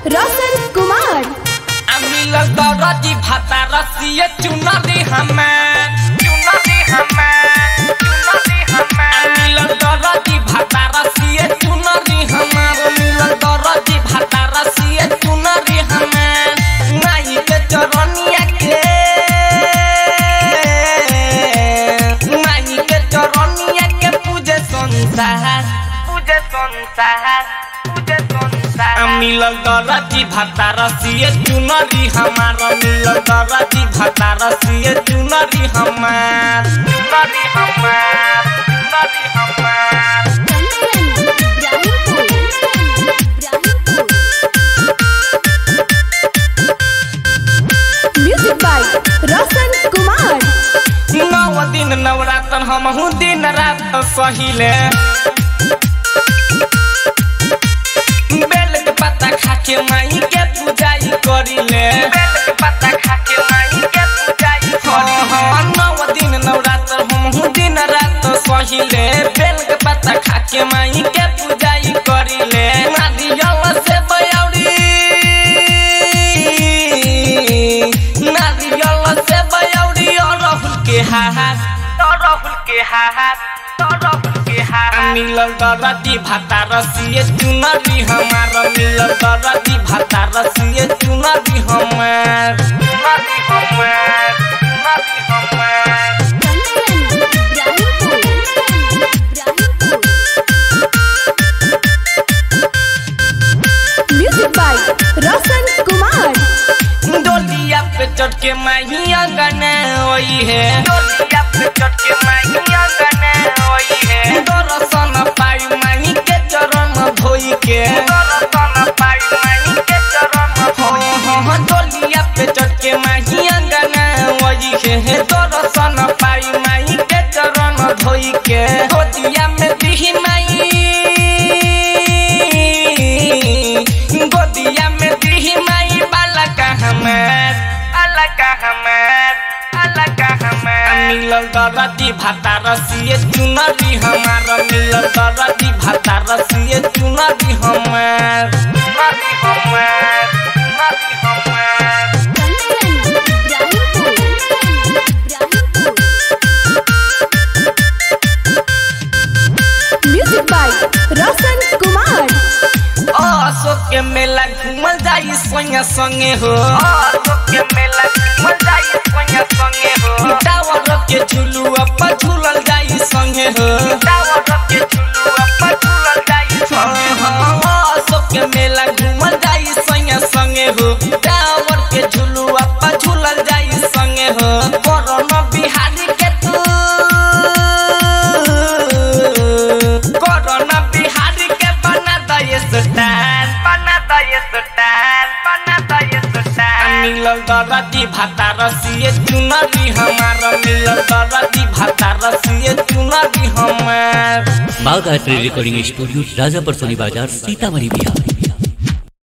रोशन कुमार अमिल दरजी भाता रसिए चुनरी हमें चुनरी हमें चुनरी हमें अमिल दरजी भाता रसिए चुनरी हमें अमिल दरजी भाता रसिए चुनरी हमें नहीं के चरनिया के नहीं के चरनिया के पूजे संसार पूजे संसार पूजे संसार मिलल दरजी भाता रसिए चुनरी हमार मिलल दरजी भाता रसिए चुनरी हमार चुनरी हमार चुनरी हमार म्यूजिक बाय रोशन कुमार नौ दिन नवरात्र हमहू दिन रात सहिले बेल के पत्ता खाके माई के पूजाई करिले बेल के पत्ता खाके माई के पूजाई करिले नौ दिन नवरात्र हमहू दिन रात सहिले बेल के पत्ता खाके माई के पूजाई करिले नारियल से बयौरी नारियल से बयौरी और राहुल के हाथ और राहुल के हाथ और राहुल के हाथ मिलल दरदी भाता रसिए चुनरी हमार मिलल दरदी भाता रसिए चुनरी हमार चुनरी हमार चुनरी हमार म्यूजिक बाय रोशन कुमार डोलिया पे चढ़ के माहिया गने ओई है डोलिया पे चढ़ के माहिया गने ओई है दर्शन पाई माही के चरण धोई के दर्शन पाई माही के चरण धोई हाँ डोलिया पे चढ़ के माहिया गने ओई है दर्शन पाई माही के चरण धोई के गोदिया में दिही माई गोदिया में दिही माई बाला का हमार बाला का हमार बाला का हमार मिलल दरदी भाता रसिए चुनरी हमार मिलल दरदी भाता रसिए चुनरी हमार चुनरी हमार चुनरी हमार म्यूजिक बाय रोशन कुमार अशोक के मेला घूमल जाई संगे संगे हो अशोक के मेला घूमल जाई संगे संगे हो टावर के झुलुआ पर झूलल जाई संगे हो टावर के झुलुआ पर झूलल जाई संगे हो अशोक के मेला घूमल जाई संगे संगे हो टावर के झुलुआ पर झूलल जाई संगे हो कोरोना बिहारी के तू कोरोना बिहारी के बना दये सुल्तान बना दये सुल्तान बना दये सुल्तान मिलल दरदी भाता रसिए चुनरी हमार मिलल दरदी भाता रसिए चुनरी हमार बाघ आर्ट रिकॉर्डिंग स्टूडियो राजापर सोनी बाजार सीतामढ़ी बिहार